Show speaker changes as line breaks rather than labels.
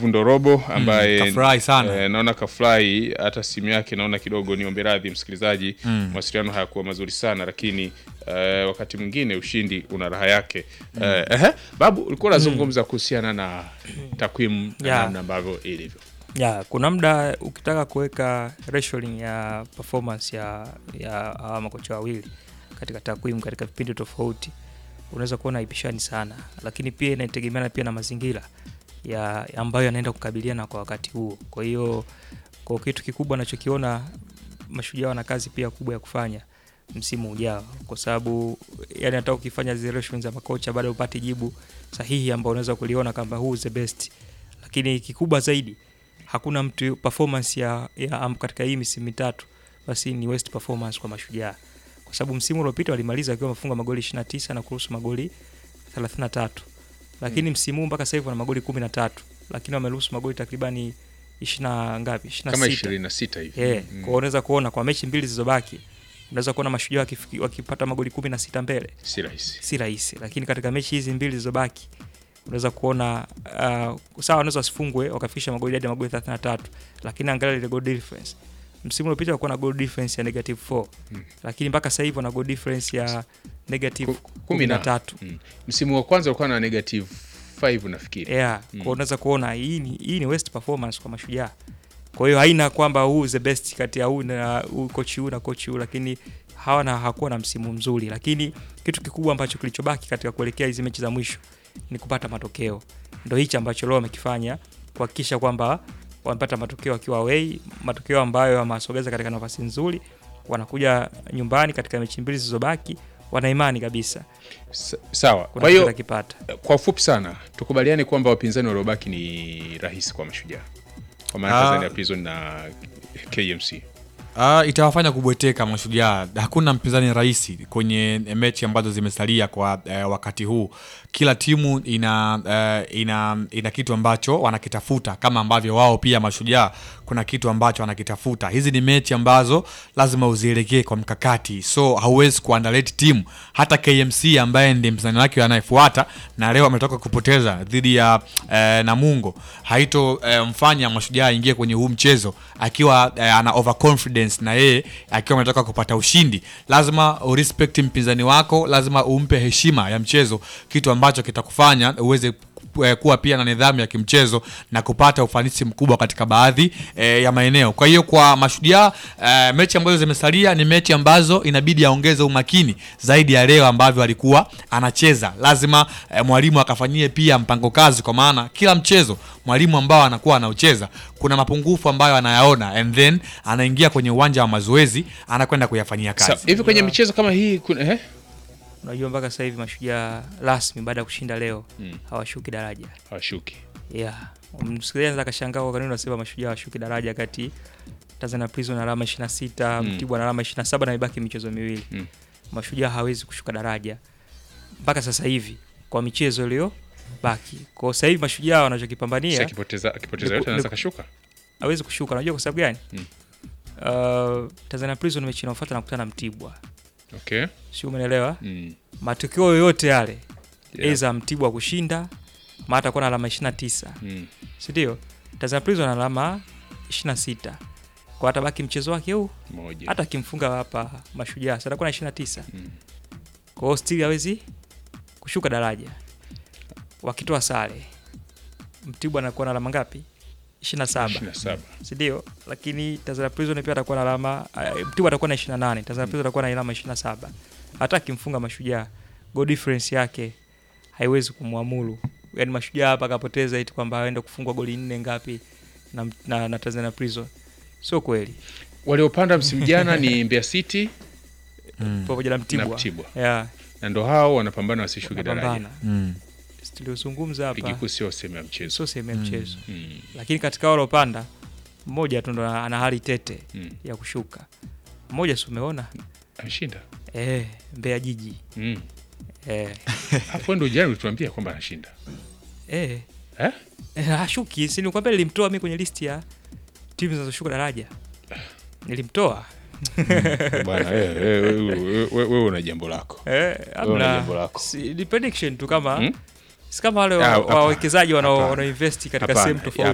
Steve Ndorobo ambaye
kafurahi sana.
eh, naona kafurahi hata simu yake naona kidogo, niombe radhi msikilizaji, mawasiliano hayakuwa mazuri sana, lakini eh, wakati mwingine ushindi una raha yake. Eh, ehe, Babu ulikuwa unazungumza kuhusiana na takwimu na
Yeah.
namna ambavyo ilivyo.
ya kuna muda ukitaka kuweka ratioing ya performance ya ya hawa makocha wawili katika takwimu katika vipindi tofauti unaweza kuona haipishani sana, lakini pia inategemeana pia na mazingira ya ambayo yanaenda kukabiliana kwa wakati huo. Kwa hiyo kwa kitu kikubwa nachokiona mashujaa wana kazi pia kubwa ya kufanya msimu ujao, kwa sababu yani hata ukifanya zile ratio za makocha bado upate jibu sahihi ambao unaweza kuliona kwamba who is the best, lakini kikubwa zaidi hakuna mtu performance ya, ya am- katika hii misimu mitatu basi ni west performance kwa mashujaa, kwa sababu msimu uliopita walimaliza wakiwa wamefunga magoli 29 na kuruhusu magoli 33, lakini msimu huu mpaka sasa hivi wana magoli 13, lakini wameruhusu magoli takribani 20 na ngapi 26
Kama 26 hivi.
Yeah.
Mm.
Kwa unaweza kuona kwa mechi mbili zilizobaki unaweza kuona mashujaa wakifiki- wakipata magoli kumi na sita mbele
Si rahisi.
si rahisi, lakini katika mechi hizi mbili zilizobaki unaweza kuona uh, sawa, wanaweza wasifungwe wakafikisha magoli hadi magoli 33, lakini angalia ile goal difference. Msimu uliopita walikuwa na goal difference ya negative 4
Mm.
lakini mpaka sasa hivi wana goal difference ya negative
Ku- kumi na
13.
Mm. Msimu wa kwanza ulikuwa na negative 5 nafikiri.
Yeah,
Mm.
kwa unaweza kuona hii ni hii ni west performance kwa mashujaa. Kwa hiyo haina kwamba huu is the best kati ya huu na huu coach huu na coach huu, lakini hawana hakuwa na msimu mzuri, lakini kitu kikubwa ambacho kilichobaki katika kuelekea hizi mechi za mwisho ni kupata matokeo. Ndio hichi ambacho leo wamekifanya kuhakikisha kwamba wamepata matokeo wakiwa away, matokeo ambayo yamewasogeza katika nafasi nzuri. Wanakuja nyumbani katika mechi mbili zilizobaki, wana imani kabisa
Sa- Sawa.
kuna
Kwa
kitu
hiyo
watakipata.
kwa ufupi sana tukubaliane kwamba wapinzani waliobaki ni rahisi kwa mashujaa kwa maana
Ah.
Tanzania Prison na KMC.
Uh, itawafanya kubweteka mashujaa. Hakuna mpinzani rahisi kwenye mechi ambazo zimesalia kwa uh, wakati huu. Kila timu ina, uh, ina ina kitu ambacho wanakitafuta, kama ambavyo wao pia mashujaa kuna kitu ambacho wanakitafuta. Hizi ni mechi ambazo lazima uzielekee kwa mkakati, so hauwezi kuandaleti timu. Hata KMC ambaye ndiye mpinzani wake anayefuata na leo ametoka kupoteza dhidi ya uh, Namungo, haito uh, mfanya mashujaa aingie kwenye huu mchezo akiwa uh, ana overconfidence na yeye akiwa ametoka kupata ushindi. Lazima urespect mpinzani wako, lazima umpe heshima ya mchezo, kitu ambacho kitakufanya uweze eh, kuwa pia na nidhamu ya kimchezo na kupata ufanisi mkubwa katika baadhi eh, ya maeneo. Kwa hiyo kwa mashujaa eh, mechi ambazo zimesalia ni mechi ambazo inabidi aongeze umakini zaidi ya leo ambavyo alikuwa anacheza. Lazima eh, mwalimu akafanyie pia mpango kazi, kwa maana kila mchezo mwalimu ambao anakuwa anaucheza kuna mapungufu ambayo anayaona and then anaingia kwenye uwanja wa mazoezi anakwenda kuyafanyia
Sa-
kazi.
Hivi kwenye michezo kama hii kuna, eh?
Unajua mpaka sasa hivi mashujaa rasmi baada ya kushinda leo
Mm.
hawashuki daraja.
hawashuki.
Yeah. Msikilizaji anaweza akashangaa kwa nini unasema mashujaa hawashuki daraja kati Tanzania Prison na alama 26,
Mm.
Mtibwa na alama 27 na imebaki michezo miwili.
Mm.
Mashujaa hawezi kushuka daraja mpaka sasa hivi kwa michezo iliyo baki. Kwa sasa hivi mashujaa
Si
wanachokipambania
akipoteza akipoteza
Ni
yote
ku-
anaweza
ni-
kashuka.
hawezi kushuka. Unajua kwa sababu gani?
Mm.
Uh, Tanzania Prison mechi inayofuata nakutana na Mtibwa.
Okay.
Sio, umeelewa?
Mm.
Matokeo yoyote yale
Yeah.
Eza Mtibwa kushinda maana atakuwa na alama 29,
Mm.
si ndio? Tanzania Prison ana alama 26. Kwa atabaki mchezo wake huu,
Moja.
hata akimfunga hapa Mashujaa sasa atakuwa na 29.
Mm.
Kwa hiyo still hawezi kushuka daraja. Wakitoa sare, Mtibwa anakuwa na alama ngapi? 27,
27.
si ndio? Lakini Tanzania Prison pia atakuwa na alama uh, Mtibwa atakuwa na 28, Tanzania Prison atakuwa na alama 27. Hata akimfunga Mashujaa, goal difference yake haiwezi kumwamuru. Yaani Mashujaa hapa akapoteza eti kwamba aende kufungwa goli nne ngapi na, na, na Tanzania Prison. Sio kweli.
Waliopanda msimu jana ni Mbeya City
Mm.
Pamoja na
na
Mtibwa.
Mtibwa.
Yeah,
Na ndo hao wanapambana wasishuke daraja.
wanapambana.
Mm.
Tuliozungumza
Ligi
hapa
kuu sio sehemu ya mchezo.
sio sehemu ya
Mm.
mchezo.
Mm.
Lakini katika wale waliopanda mmoja tu ndo ana hali tete
Mm.
ya kushuka. Mmoja si umeona?
Ameshinda.
Eh, Mbeya Jiji.
Mm.
Eh,
Hapo ndo jana ulituambia kwamba anashinda.
eh.
Eh?
Eh, hashuki, si nikwambia nilimtoa mimi kwenye listi ya timu zinazoshuka daraja. Nilimtoa.
Bwana wewe wewe- wewe- wewe una jambo lako.
Eh,
Wewe una
amna.
jambo lako.
Si, ni prediction tu kama
Hmm?
si kama wale
Ah,
wa-
hapana,
wawekezaji wanao
hapana.
wanao invest katika
Hapana,
sehemu tofauti.